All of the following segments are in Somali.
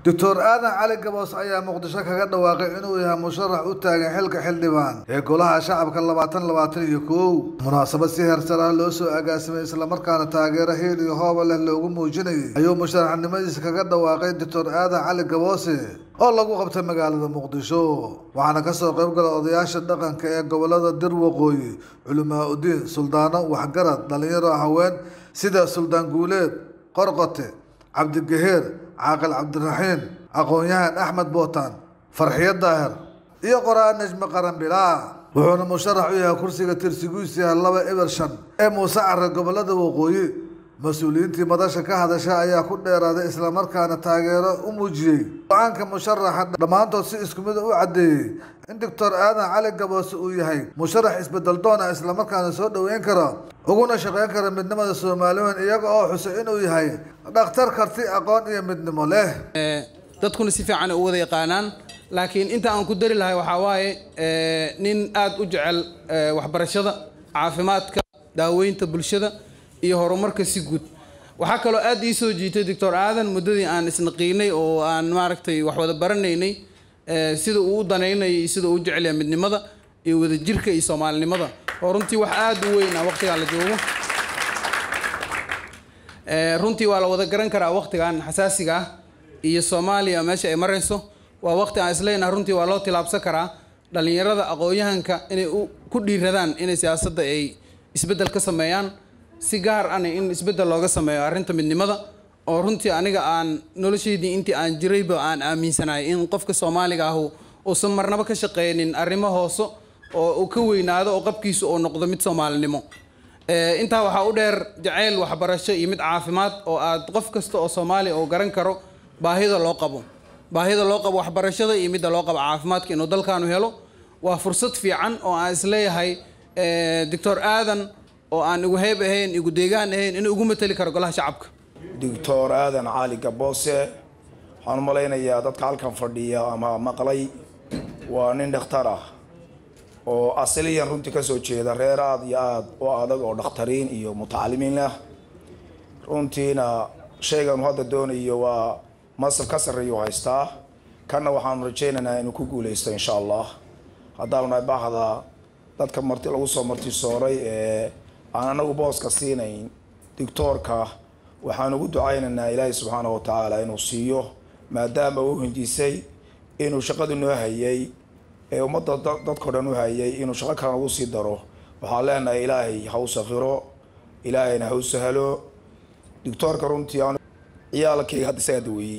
doctor aadan cali gaboos ayaa muqdisho kaga dhawaaqay inuu yahay musharax u taagan xilka xildhibaan ee golaha shacabka labaatan labaatan iyo kow munaasabad si heersar ah loo soo agaasimay islamarkaana taageero hiil iyo hooba leh loogu muujinayay ayuu musharaxnimadiisa kaga dhawaaqay doctor aadan cali gaboose oo lagu qabtay magaalada muqdisho waxaana kasoo qayb gala odayaasha dhaqanka ee gobolada dir waqooyi culamaa udiin suldaano waxgarad dhalinyaro haween sida suldaan guuleed qorqote cabdigaheer caaqil cabdiraxiin aqoon-yahan axmed bootaan farxiyo daahir iyo qoraa najme qaran bilaa wuxuuna musharax u yahay kursiga tirsigiisu yahay laba eber shan ee muuse care gobolada waqooyi mas-uuliyiintii madasha ka hadasha ayaa ku dheeraaday islamarkaana taageero u muujiyey go-aanka musharaxa dhammaantood si isku mid u caddeeyey in doctor aadan cali gaboose uu yahay musharax isbedel doona islamarkaana soo dhoweyn kara uguna shaqeyn kara midnimada soomaaliweyn iyaga oo xusay inuu yahay dhakhtar karti aqoon iyo midnimo leh dadkuna si fiican u wada yaqaanaan laakiin inta aan ku dari lahay waxaa waaye nin aada u jecel waxbarashada caafimaadka daaweynta bulshada iyo horumarka si guud waxaa kaloo aad ii soo jiitay doctor aadan muddadii aan isnaqiinay oo aan maaragtay wax wada baranaynay sida uu u danaynaya iyo sida uu u jecel yahay midnimada iyo wadajirka iyo soomaalinimada oo runtii wax aada u weyn ah waqtigaan la joogo runtii waa la wada garan karaa waqtigan xasaasiga ah iyo soomaaliya meesha ay marayso waa waqti aan isleynaha runtii waa loo tilaabsan karaa dhalinyarada aqoon-yahanka inay ku dhiiradaan inay siyaasadda ay isbeddel ka sameeyaan si gaar ana in isbeddel looga sameeyo arrinta midnimada oo runtii aniga aan noloshaydii intii aan jirayba aan aaminsanahay in qofka soomaaliga ahu uusan marnaba ka shaqeynin arrimo hoose oo uu ka weynaado oo qabkiisu uu noqdo mid soomaalinimo intaa waxaa u dheer jacayl waxbarasho iyo mid caafimaad oo aad qof kasta oo soomaaliya oo garan karo baahida loo qabo baahida loo qabo waxbarashada iyo midda loo qabo caafimaadka inuu dalkaanu helo waa fursad fiican oo aan isleeyahay doctor aadan oo aan igu heeb ahayn igu deegaan ahayn inuu igu mateli karo golaha shacabka doctor aadan cali gaboose waxaan u malaynayaa dadka halkan fadhiya ama maqlay waa nin dhakhtar ah oo asaliyan runtii kasoo jeeda reer aada iyo aada u adag oo dhakhtariin iyo mutacalimiin ah runtiina shaygan uu hadda doonayo waa masab ka sarreeyu haystaa kanna waxaanu rajaynaynaa inuu ku guuleysto insha allah haddaanu nahay baahda dadka marti lagu soo martisooray ee aan anagu booska siinayn doctoorka waxaan ugu ducaynaynaa ilaahay subxaana wa tacaala inuu siiyo maadaama uu hinjisay inuu shaqadu noo hayay ee ummadda dadkao dhan u hayay inuu shaqo kale nagu sii daro waxaan leenahay ilaahay ha u sakhiro ilaahayna ha u sahlo doctoorka runtii aan ciyaalkayga hadda isagaa daweeyey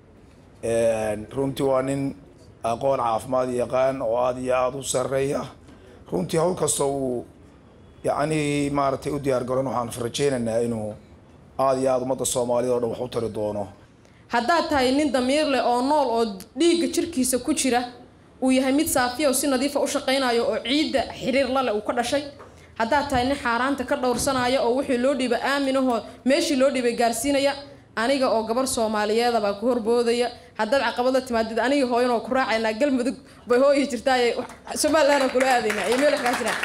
runtii waa nin aqoon caafimaad yaqaan oo aada iyo aada u sarreeya runtii hawl kasta uu yacni maaragtay u diyaar garon waxaan rajaynaynaa inuu aada iyo aada ummadda soomaaliyad o dhan wax u tari doono haddaad tahay nin damiir leh oo nool oo dhiigga jirkiisa ku jira uu yahay mid saafiya oo si nadiifa u shaqaynayo oo ciidda xiriir lale uu ka dhashay haddaad tahay nin xaaraanta ka dhowrsanaya oo wixii loo dhiibay aaminahoo meeshii loo dhiibay gaarsiinaya aniga oo gabar soomaaliyeeda baa ku horboodaya haddaad caqabada timaadid anigii hooyan oo ku raacaynaa galmudug bay hooyi jirtaaye somalilandna kula aadaynaa iyo meel waxkaasina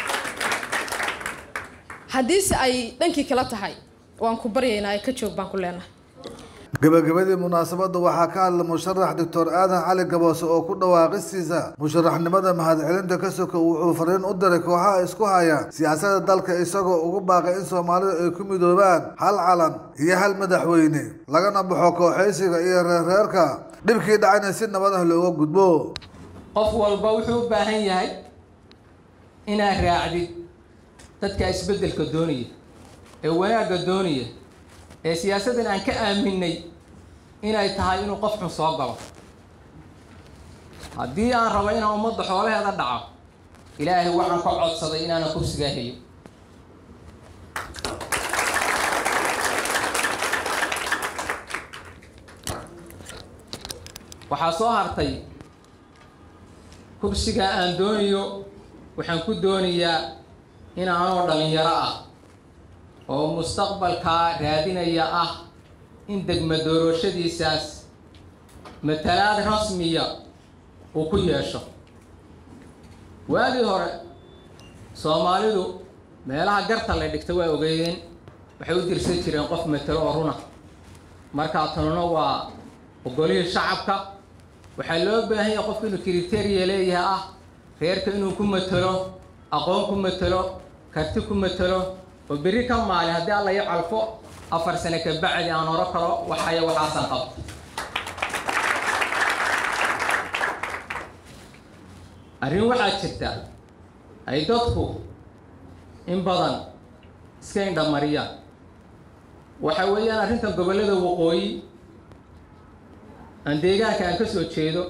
haddiise ay dhankii kala tahay waan ku baryaynaa ee ka joog baan ku leenahay gabagabadii munaasabadda waxaa ka hadla musharax doctor aadan cali gaboose oo ku dhawaaqistiisa musharaxnimada mahadcelinta ka soka wuxuu fariin u diray kooxaha isku haya siyaasadda dalka isagoo ugu baaqay in soomaalidu ay ku midoobaan hal calan iyo hal madaxweyne lagana baxo kooxaysiga iyo reerreerka dhibkii dhacayna si nabad ah looga gudbo qof walba wuxuu u baahan yahay inaad raacdid dadka isbeddelka doonaya ee wanaagga doonaya ee siyaasaddan aan ka aaminay inay tahay inuu qof xun soo galo haddii aan rabo inaan ummadda xoolaheeda dhaco ilaahay waxaan ka codsaday inaanan kursigaa helin waxaa soo hartay kursigaa aan doonayo waxaan ku doonayaa inaanoo dhalinyaro ah oo mustaqbalkaa raadinaya ah in degma doorashadiisaas matalaad rasmiya uu ku yeesho waagii hore soomaalidu meelaha garta la dhigta waa ogeydeen waxay u dirsan jireen qof matalo oo runa markaa tanuna waa ogolihii shacabka waxaa loo baahan yahay qofku inuu kriteria leeyahay ah reerka inuu ku matelo aqoon ku matelo karti ku matelo oo berri ka maalin haddii alla iyo calfo afar sane ka bacdi aan horo karo waxaya waxaasan qabta arrin waxaa jirta ay dadku in badan iska indhamariyaan waxa weeyaan arrintan gobollada waqooyi aan deegaanka aan ka soo jeedo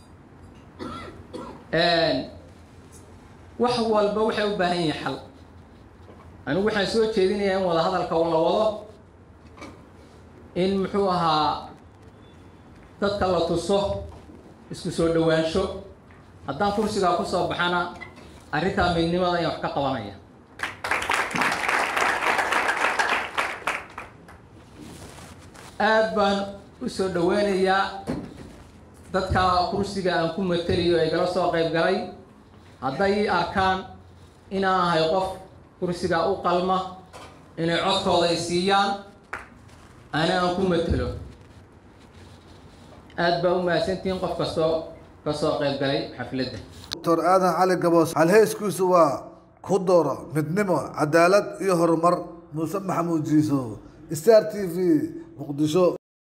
wax walba waxay u baahan yihiin xal anigu waxaan soo jeedinayaa in wada hadalka la wado in muxuu ahaa dadka la tuso isku soo dhowaansho haddaan kursigaa ku soo baxana arrintaa midnimada ayaan wax ka qabanaya aad baan u soo dhoweynayaa dadka kursiga aan ku mateliyo ay gala soo qayb galay hadday ii arkaan inaan ahay qof kursiga u qalma inay codkooda ay siiyaan ana aan ku matelo aad baa u mahadsantihiin qof kastoo ka soo qayb galay xafladda doctor aadan cali gaboos halheyskiisu waa ku doora midnimo cadaalad iyo horumar muuse maxamuud jiiso star t v muqdisho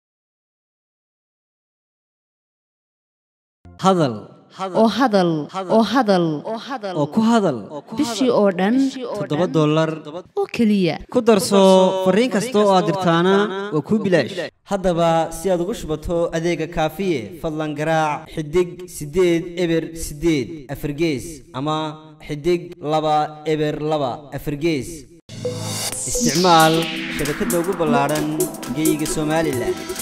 hadal oo hadal oo hadal oo ku hadal bishii oo dhan toddoba dollar oo keliya ku darso fariin kasta oo aad dirtaana waa kuu bilaash haddaba si aad ugu shubato adeega kaafiye fadlan garaac xidig siddeed eber siddeed afargees ama xidig laba eber laba afargees isticmaal shabakadda ugu ballaadhan geyga somalilan